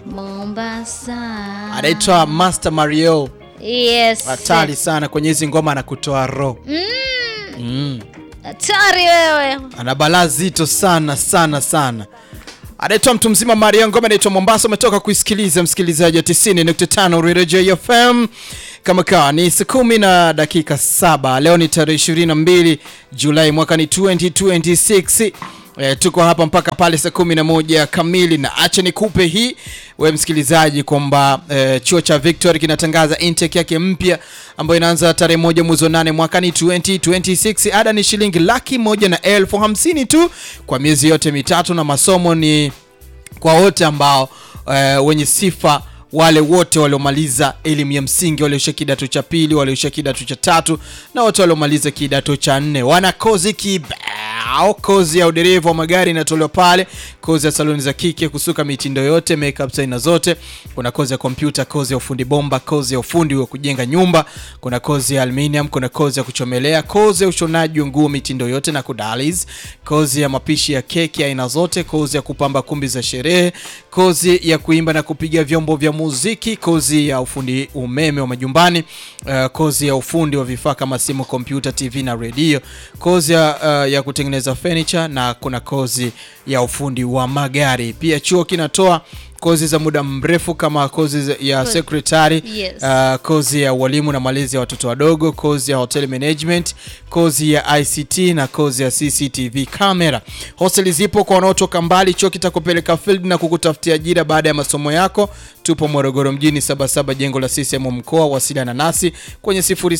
Mombasa. anaitwa Master Mario, Yes. hatari sana kwenye hizi ngoma na kutoa roho mm. Hatari wewe. ana balaa zito sana sana sana. Anaitwa mtu mzima Mario, ngoma inaitwa Mombasa. Umetoka kuisikiliza msikilizaji wa 90.5 Radio FM. Kama kawa ni saa kumi na dakika saba. Leo ni tarehe 22 Julai mwaka ni 2026. E, tuko hapa mpaka pale saa kumi na moja kamili, na acha nikupe hii we msikilizaji kwamba e, chuo cha Victory kinatangaza intake yake mpya ambayo inaanza tarehe moja mwezi wa nane mwaka ni 2026. Ada ni shilingi laki moja na elfu hamsini tu kwa miezi yote mitatu, na masomo ni kwa wote ambao e, wenye sifa wale wote waliomaliza elimu ya msingi walioisha kidato cha pili walioisha kidato cha tatu na wote waliomaliza kidato cha nne wana kozi kibao kozi ya udereva wa magari inatolewa pale kozi ya saloni za kike kusuka mitindo yote makeup aina zote kuna kozi ya kompyuta kozi ya ufundi bomba kozi ya ufundi wa kujenga nyumba kuna kozi ya aluminium kuna kozi ya kuchomelea kozi ya ushonaji wa nguo mitindo yote na kudalis kozi ya mapishi ya keki aina zote kozi ya kupamba kumbi za sherehe kozi ya kuimba na kupiga vyombo vya muziki kozi ya ufundi umeme wa majumbani uh, kozi ya ufundi wa vifaa kama simu kompyuta tv na redio kozi ya, uh, ya kutengeneza furniture na kuna kozi ya ufundi wa magari pia chuo kinatoa kozi za muda mrefu kama kozi za- ya secretary Yes. uh, kozi ya ualimu na malezi ya watoto wadogo kozi ya hotel management kozi ya ict na kozi ya cctv camera hosteli zipo kwa wanaotoka mbali chuo kitakupeleka field na kukutafutia ajira baada ya masomo yako tupo morogoro mjini 77 jengo la ccm mkoa wasiliana nasi kwenye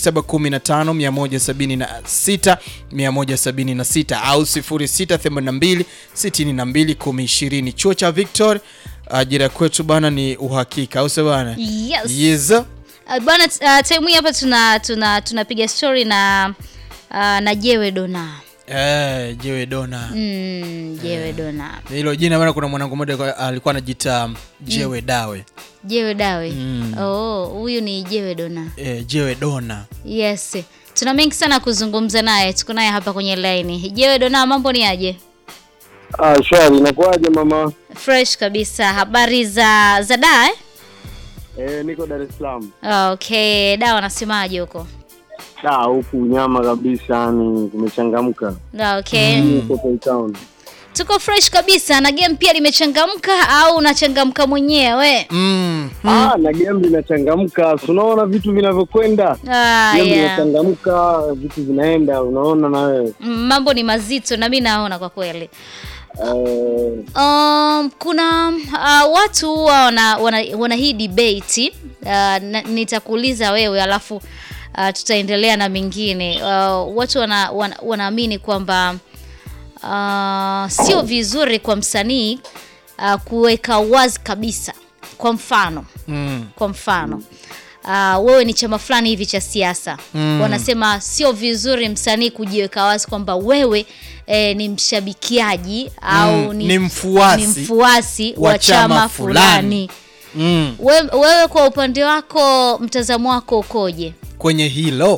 0715 176 au 0682 62 1020 chuo cha victor ajira kwetu bana ni uhakika au sio bana Yes. yes Uh, bwana uh, time hii hapa tuna tuna tunapiga story na uh, na Jewe Dona. Eh, jewe dona Mm, Jewe Dona. hilo jina bana kuna mwanangu mmoja kwa- alikuwa anajiita jewe dawe Jewe Dawe. Mm. Oh, huyu ni Jewe Dona. eh, jewe dona Yes. Tuna mengi sana kuzungumza naye. Tuko naye hapa kwenye line. Jewe Dona, mambo ni aje? Ah, shwari, inakuwaje mama? Fresh kabisa. Habari za za da eh? Eh, niko Dar es Salaam. Okay, da wanasemaje huko? Da, huku nyama kabisa, yani kumechangamka. Okay. Niko Cape Town. Tuko fresh kabisa na game pia limechangamka au unachangamka mwenyewe? mm. Ah, na game linachangamka. Si Unaona vitu vinavyokwenda. Ah, Game yeah. linachangamka, vitu vinaenda, unaona na wewe. Mm, mambo ni mazito na mi naona kwa kweli. Eh, Um, kuna uh, watu huwa wana, wana, wana hii debate uh, na, nitakuuliza wewe alafu uh, tutaendelea na mengine. Uh, watu wana, wana, wanaamini kwamba uh, sio vizuri kwa msanii uh, kuweka wazi kabisa. Kwa mfano Mm. kwa mfano uh, wewe ni chama fulani hivi cha siasa Mm. wanasema sio vizuri msanii kujiweka wazi kwamba wewe eh, ni mshabikiaji au Mm, ni, ni mfuasi ni mfuasi wa wa chama chama fulani, Mm. We, wewe kwa upande wako mtazamo wako ukoje kwenye hilo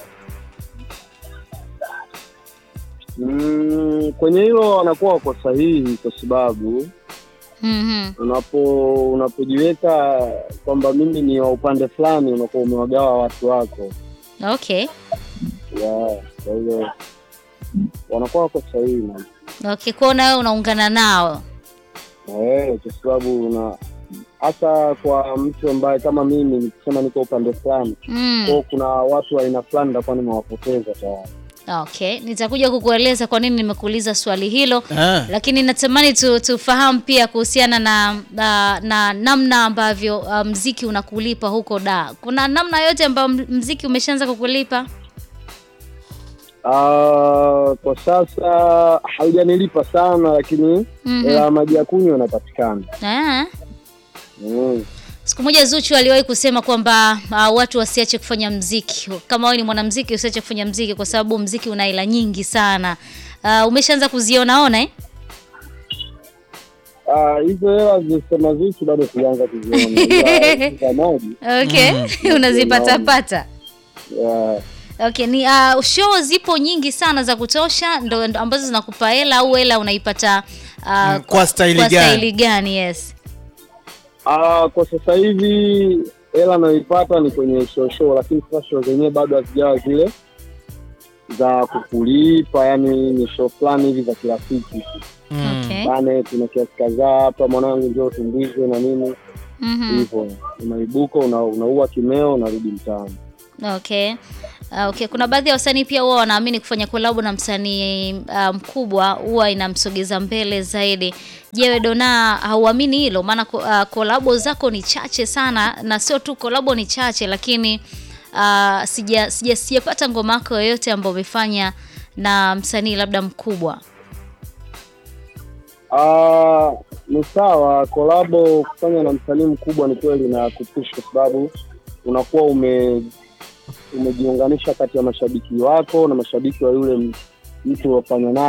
mm, kwenye hilo wanakuwa wako sahihi kwa sababu mm unapo unapojiweka kwamba mimi ni wa upande fulani unakuwa umewagawa watu wako. okay Yeah, kwa hiyo wanakuwa wako sahihi man. okay kwao na wewe unaungana nao Eh, kwa sababu una hasa kwa mtu ambaye kama mimi nikisema niko upande fulani mm. kwao, kuna watu wa aina fulani nitakuwa nimewapoteza tayari. okay nitakuja kukueleza kwa nini nimekuuliza swali hilo ah. lakini natamani tu, tufahamu pia kuhusiana na, na, na namna ambavyo uh, mziki unakulipa huko da kuna namna yote ambayo m- mziki umeshaanza kukulipa Ah, kwa sasa haujanilipa sana, lakini Mhm. hela ya maji ya kunywa inapatikana. Ah. Mm. siku moja zuchu aliwahi kusema kwamba uh, watu wasiache kufanya mziki kama wewe ni mwanamziki usiache kufanya mziki kwa sababu mziki una hela nyingi sana uh, umeshaanza kuzionaona eh? Ah, hizo hela zilizosema Zuchu bado sijaanza kuziona, Ila za maji okay unazipatapata yeah. okay ni uh, show zipo nyingi sana za kutosha ndo, ndo ambazo zinakupa hela au hela unaipata uh, Mm, kwa staili kwa gani? staili gani yes Ah, kwa sasa hivi hela nayoipata ni kwenye show show, lakini sasa show zenyewe bado hazijawa zile za kukulipa, yani ni show fulani hivi za kirafiki Mm. Okay. bane, kuna kiasi kadhaa hapa, mwanangu njoo tumbizwe na nini Mhm. hivyo, unaibuka una, unaua kimeo unarudi mtaani. Okay. Uh, okay. Kuna baadhi ya wasanii pia huwa wanaamini kufanya kolabo na msanii uh, mkubwa huwa inamsogeza mbele zaidi. Je, wewe Dona hauamini hilo? Maana ko- uh, kolabo zako ni chache sana na sio tu kolabo ni chache lakini uh, sija sija sijapata ngoma yako yoyote ambayo umefanya na msanii labda mkubwa. Ah, ni sawa kolabo kufanya na msanii mkubwa ni kweli na kupush kwa sababu unakuwa ume umejiunganisha kati ya mashabiki wako na mashabiki wa yule m- mtu uliofanya naye